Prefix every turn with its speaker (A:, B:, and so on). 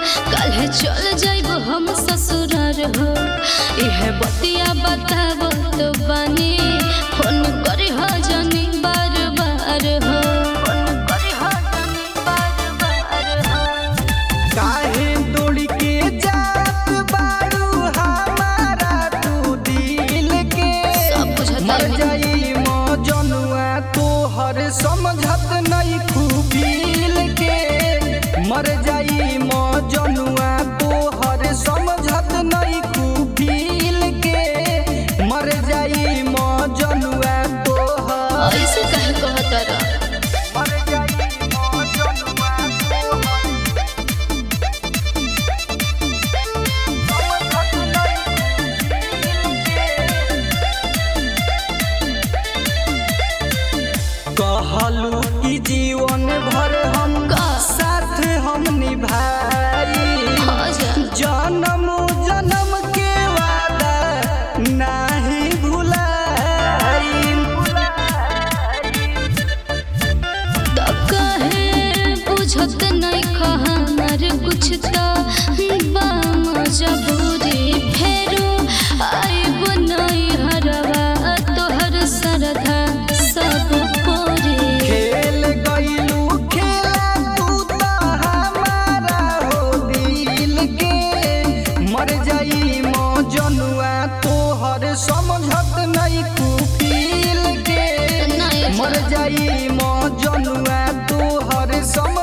A: काल्हे चल जाइब हम ससुरार हो यह बतिया बताब तो बानी फोन करी हो जानी बार बार हो फोन करी हो जानी बार बार हो
B: काहे दौड़ के जात बाड़ू हमारा तू दिल के
A: सब बुझता
B: मर
A: है।
B: जाई मौजनुआ तोहर समझत नहीं खूबिल के मर जाई मौजनुआ तोहर समझत नहीं खूबिल के मर जाई मौजनुआ तोहर
A: ऐसे कहे कहतर
B: मर जाई मौजनुआ तोहर कहलू कि जीवन भर हम
A: का?
B: साथ हम निभाई
A: हाँ जा।
B: जन्म जन्म के वादा नाही भुलाई
A: तो कहे बुझत नहीं कहमर कुछ तो मजबूरी फेरो आइब नहीं हरवा तोहर सरधा सब पूरी
B: खेल गईलू खेला तू तो हमारा हो दिल के मर जाई मौजनुआ तोहर समझत नहीं कुफिल के
A: नहीं
B: मर जाई मौजनुआ तोहर समझ